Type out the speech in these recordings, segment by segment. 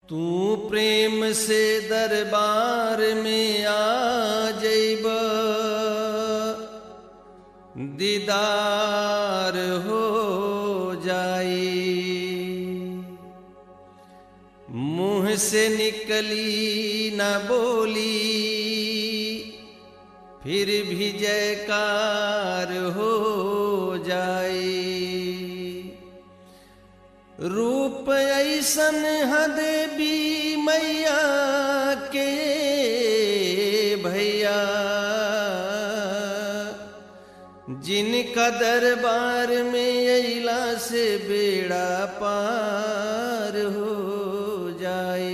तू प्रेम से दरबार में आ जइब दीदार हो जाई मुंह से निकली न बोली फिर भी जयकार हो जाए रूप ऐसन हद भी मैया के भैया जिनका दरबार में अला से बेड़ा पार हो जाए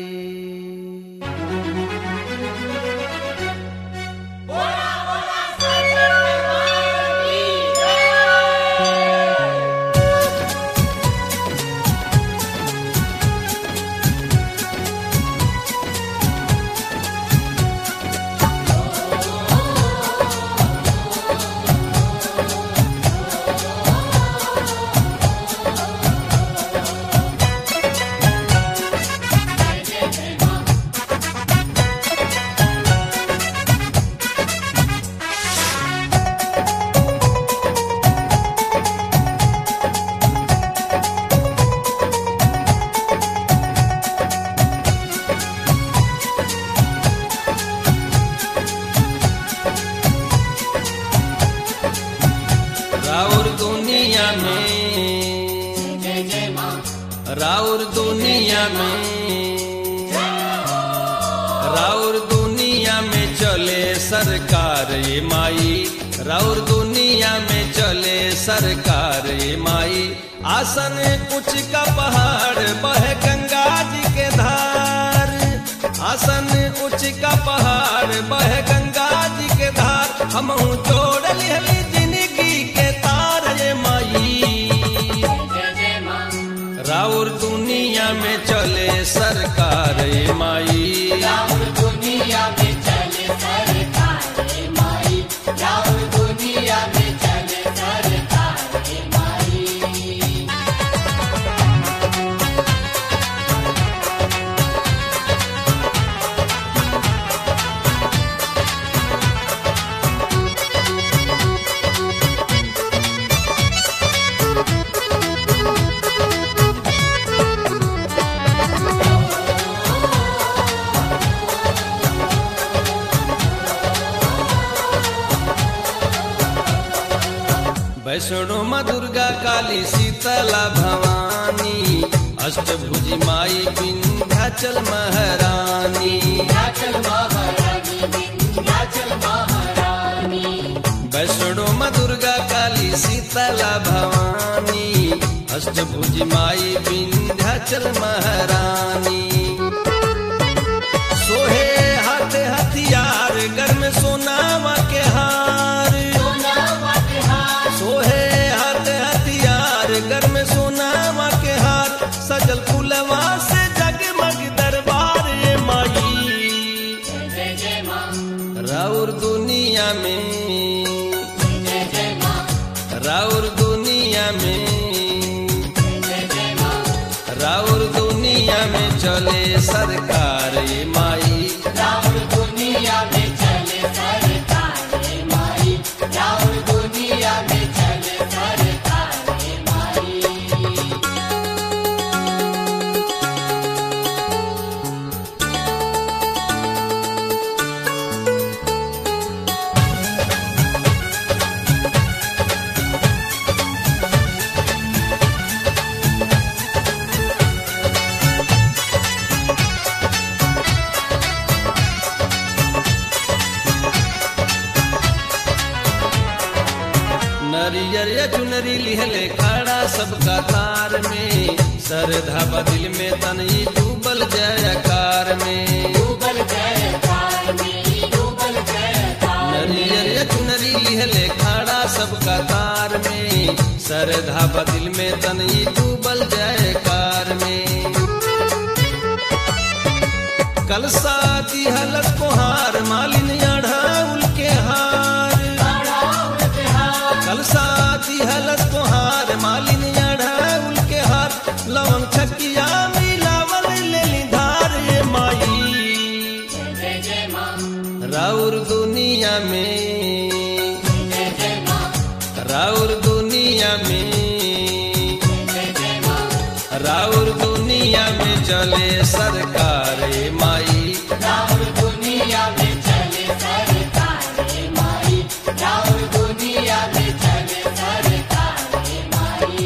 राउर दुनिया में राउर दुनिया में राउर दुनिया में चले सरकार ये माई राउर दुनिया में चले सरकार ये माई आसन कुछ का पहाड़ बह गंगा जी के धार आसन उच का पहाड़ बह गंगा जी के धार हम जोड़ लिहली जिंदगी के तार ये माई राउर दुनिया में चले सरकार ये माई दुनिया में चले सरकार माई राउर दुनिया में चले सरकार माई वैष्णो माँ दुर्गा काली शीतला भवानी अष्टभुजी माई विंध्याचल महारानी विंध्याचल महारानी विंध्याचल महारानी वैष्णो माँ दुर्गा काली शीतला भवानी अष्टभुजी माई विंध्याचल महारानी सोहे हाथ हथियार घर में सोनावा के हार सोना वटहार सोहे हाथ हथियार घर में सोनावा के हार सजल फुलवा से जगमग दरबार ये माई जय जय माँ राउर दुनिया में जय जय माँ राउर दुनिया में जय जय माँ राउर दुनिया में चले सरकार ये माई राउर दुनिया में चले सरकार माई राउर दुनिया में चले सरकार माई नरियर या चुनरी लिहले खड़ा सबका तार में सरधा बदिल में तनई डूबल जयकार में डूबल जयकार में डूबल जयकार नरियर या चुनरी लिहले खड़ा सबका तार में सरधा बदिल में तनई डूबल जयकार में कल साथी हलत कोहार मालिन अढ़ाउल के हार कल साथी हलत कोहार मालिन अढ़ाउल के हार लवंग छकिया मिलावल लेली धार राउर दुनिया में जय जय माँ राउर दुनिया में जय जय माँ राउर दुनिया में चले सरकार ए माई राउर दुनिया में चले सरकार रे माई राउर दुनिया में चले सरकार रे माई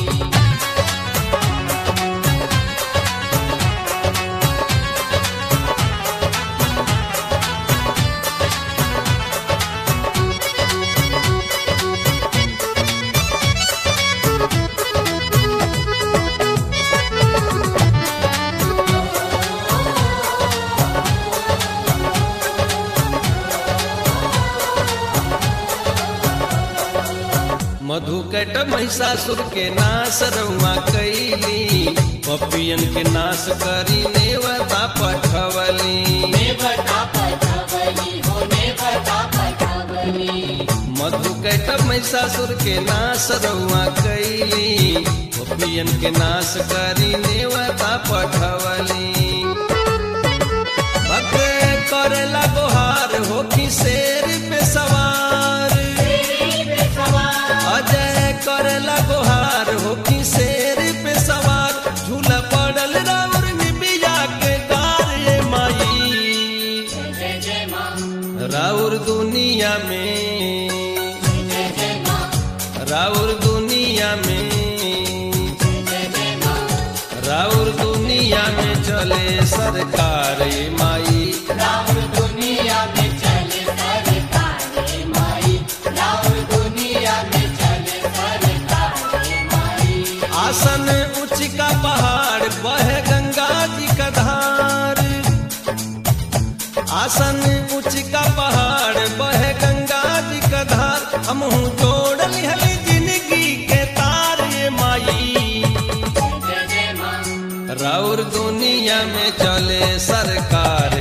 मधुकट महिषासुर के नाश रउआ कैली पपियन के नाश करी नेवता पठवली नेवता पठवली हो नेवता पठवली मधुकैट महिषासुर के नाश रउआ कैली पपियन के नाश करी नेवता पठवली भक्त करेला गोहार हो कि शेर पे सवार तेरी पे सवार अजय करेला गोहार हो कि शेर पे सवार झूला पड़ल राउर निबिया के गार ए माई जय जय माँ राउर दुनिया में जय जय माँ राउर दुनिया में जय जय माँ राउर दुनिया में चले सरकार ए माई राउर दुनिया में चले सरकार रे माई राउर दुनिया में चले सरकार रे माई आसन उच्च का पहाड़ बहे गंगा जी का धार आसन उच्च का पहाड़ बहे गंगा जी का धार हम जोड़ लिहली जिंदगी के तार ये माई जय जय माँ राउर दुनिया में चले सरकार